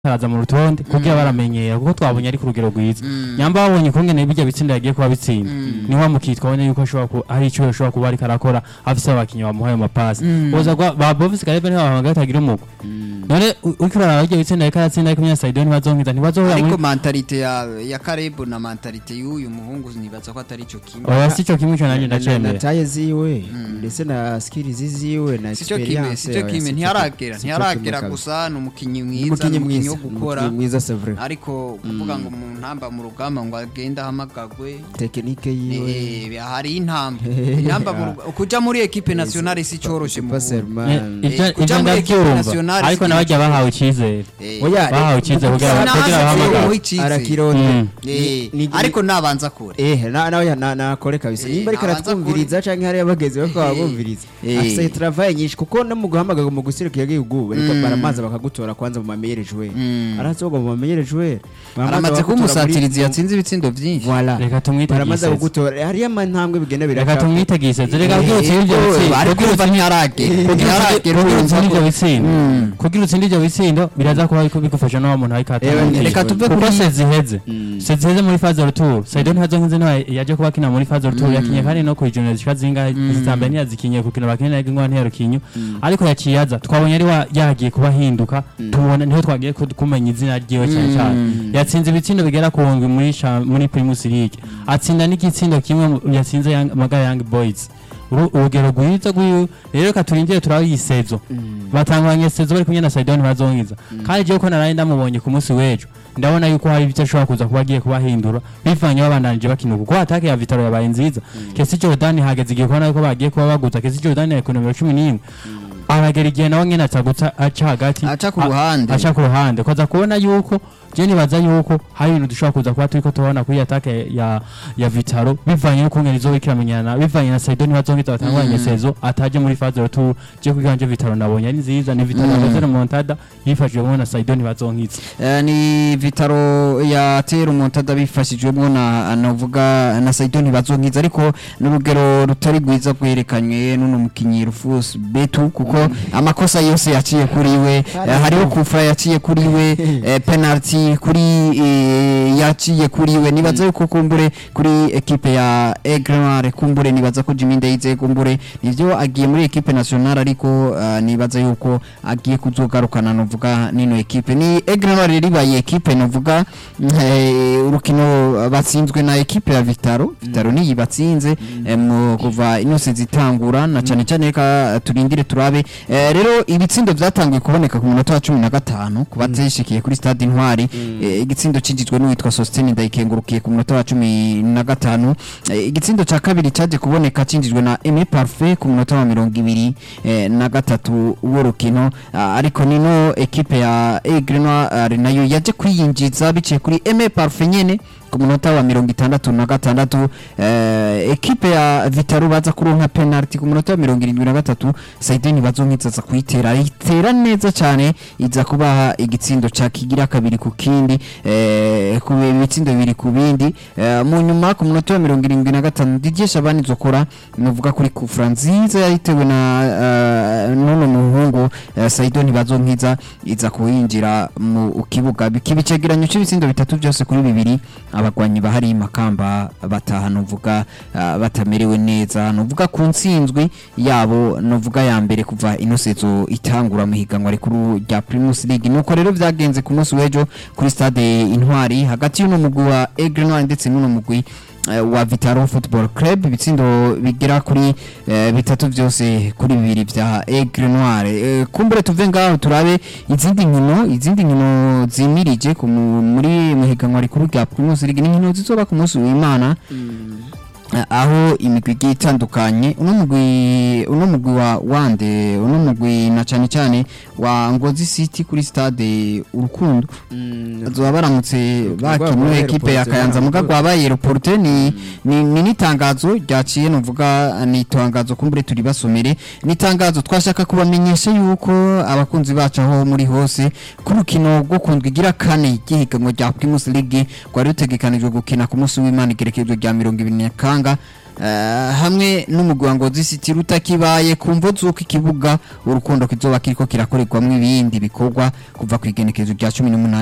araza mu rutonde kugira baramenyera kuko twabonye ari ku rugero rwiza nyamba babonye ukungene bijya bitsinda yagiye kuba bitsinda niho mukitwa abone yuko ashobora ku- hari icyo ashobora kuba ariko arakora afise abakinnyi bamuhaye amapasi boza kwa ba Bofis Karebe niho bahamagaye atagira umugwa none u- uriko uraraba bijya bitsinda ariko aratsinda ariko Munyasaido ntibazonkiza ntibazohura ariko muri mentalite ya ya Karebu na mentalite y'uyu muhungu nibaza ko atari ico kimwe oya si cyo kimwe cyo nanjye na- na- na ndacemera taye ziwe ndetse na skills ziwe na sico kimwe experience sico oya, kimwe sico ntiharagera sico ntiharagera kimwe gusa ni umukinnyi kabisa. mwiza ni Umukinyi umukinnyi wo mwiza gukora umukinyi mwiza c'est vrai ariko kuvuga ngo mu ntamba mu rugamba ngo agende ahamagagwe tekinike yiwe eh, hari intamba intamba mu ruga- kuja muri equipe nationale si coroshe mu pas Burundi. seulement Eh, ivyo Eh, kuja ivyo muri equipe ndavyumva nationale ariko si nabajya ikintu bahawe icyizere Eh, oya bahawe icyizere kugira Sinanze kugira ko bahamagara muha icizere. arakirondera Mm. eh, Ni- ni- ariko nabanza kure eh na nawe na nakore kabisa Eh, nimba ariko nabanza aratwumviriza canke hari abageze bako babumviriza Eh. afise travail nyinshi kuko no mu guhamagaga mu gusirikira igihugu bariko Mm. baramaza bakagutora kwanza mu mamenyere joueur Mm. arazoga mu mamenyere joueur aramaze kuba umusatirizi yatsinze ibitsindo byinshi voilà reka tumwite baramaze giseze kugutora hariyo amantambwe bigenda reka biraka tumwite giseze reka Eh, kugira utsinde ibyo eh, bitsindo ariko urumva ntiharagera ntiharagera kugira urumva utsinde ko- ibyo bitsindo Mm. kugira utsinde ibyo bitsindo biraza kuba ariko bigufasha n'uwo muntu ariko Eh, atanga reka tuve kuko kuri- seziheze Mm. seziheze muri faze retour saido ntazonkize niwe yaje kuba akina muri faze retour yakinye kandi no kwijunira zishika zingahe zitambere ntiyazikinye kukina bakina nayo ingwa ntiyarukinyo ariko yaciye aza twabonye ari wa- yagiye kuba ahinduka tubona niho twagiye ku- kumenya izina ryiwe cyane cyane yatsinze ibitsindo bigera ku ndwi muri cha- muri primus league atsinda n'igitsindo kimwe mu- yatsinze Young- magara young boys Uru- urugero rwiza rwiwe rero reka turindire turabe iyi sezo batanguranye sezo bari kumwe na Saidon bazonkiza kandi jewe ko naraye ndamubonye ku munsi w'ejo ndabona yuko hari ibyo ashobora kuza kuba agiye kubahindura bivanye babandanije bakina kuko atake ya Vitaro yabaye nziza Kesi Jordan hageze igihe kubona yuko bagiye kuba baguza Kesi Jordan ya nomero 11 aragera igihe nawe nyene atagutsa aca hagati Aca ku a- ruhande. aca ku ruhande koza kubona yuko je nibaza yuko hari ibintu dushobora kuza kuba turiko tubona kuri atake ya ya Vitaro bivanye yuko ngene izo ikiramenyana bivanye na Saidon bazonkiza batanguranye sezo ataje muri phase retour je kwiganje Vitaro nabonye ari nziza ni Vitaro yakoze remontada yifashijwemo na Saidon bazonkiza Eh, ni vitaro ya tera umuntada bifashijwemo na navuga na Saidoni bazonkiza ariko n'urugero rutari rwiza rwerekanywe n'uno mukinyi Rufus Betu kuko amakosa yose yaciye kuri we eh, hariho kufra yaciye kuri we eh, penalty kuri eh, yaciye kuri we nibaza yuko kumbure kuri equipe ya Aigle kumbure nibaza ko Jimmy Ndayizeye kumbure nivyo agiye muri equipe nationale ariko eh, nibaza yuko agiye kuzogarukana novuga nino equipe ni Aigle Noir ribaye equipe novuga mm, eh, urukino batsinzwe na equipe ya Vitaro Vitaro niyi batsinze eh, mu kuva inose zitangura na cyane cyane reka turindire turabe Eh, rero ibitsindo byatangiye kuboneka ku munota wa 15 ku bazishikiye kuri stade Intwari Eh, igitsindo cinjijwe n'uwitwa Sostene Ndayikengurukiye ku munota wa 15 Eh, igitsindo ca kabiri caje kuboneka cinjijwe na Aimé Parfait ku munota wa 20 eh, na gatatu w'urukino Ah, ariko nino equipe ya Aigle Noir nayo yaje kwiyinjiza biciye kuri Aimé Parfait nyene ku munota wa mirongo itandatu na gatandatu eh, ekipe ya Vitaro baza kuronka penalty ku munota wa mirongo irindwi na gatatu Saideni bazonkiza aza kuyitera ayitera neza cyane iza kubaha igitsindo ca kigira kabiri ku kindi eh, ku bitsindo bibiri ku bindi eh, mu nyuma ku munota wa mirongo irindwi na gatanu Didier Shabani zokora nuvuga kuri kufra nziza yayitewe na eh, n'uno muhungu eh, Saidoni bazonkiza iza kuyinjira mu kibuga bikiba icegeranyo cy'ibitsindo bitatu byose kuri bibiri abagwanyi bahari makamba bataha nuvuga uh, batamerewe neza nuvuga ku ntsinzwi yabo nuvuga ya mbere kuva inosezo itangura mu higanwa rikuru rya Primus League nuko rero vyagenze ku munsi w'ejo kuri stade Intwari hagati y'uno mugwi wa Aigle Noir ndetse n'uno mugwi eh, wa Vitaro Football Club ibitsindo bigera kuri eh, bitatu byose kuri bibiri vya Aigle Noir Eh, kumbure tuve ngaho turabe izindi nkino izindi nkino zimirije ku mu- muri mu higanwa rikuru rya Primus League n'inkino zizoba ku munsi w'Imana Eh, aho imigwi igiye itandukanye uno mugwi uno mugwi wa wande uno mugwi na cyane cyane wa Ngozi City kuri stade Urukundo bazoba baramutse bakina rwabaye ekipe ya reporte, Kayanza muga ntabwo- rwabaye reporte ni ni ni nitangazo ryaciye nuvuga ni itangazo kumbure turi basomere ni itangazo twashaka kubamenyesha yuko abakunzi bacu aho muri hose ku rukino rwo kundwa igira kane ry'ihiganwa rya Primus League rwari rutegekanijwe gukina ku munsi w'Imana igerekezo rya mirongo ibiri na kanga eh, hamwe n'umugwi wa Ngozi City rutakibaye ku mvo z'uko ikibuga urukundo kizoba kiriko kirakorerwamwo ibindi bikorwa kuva ku igenekezo rya cumi n'umunani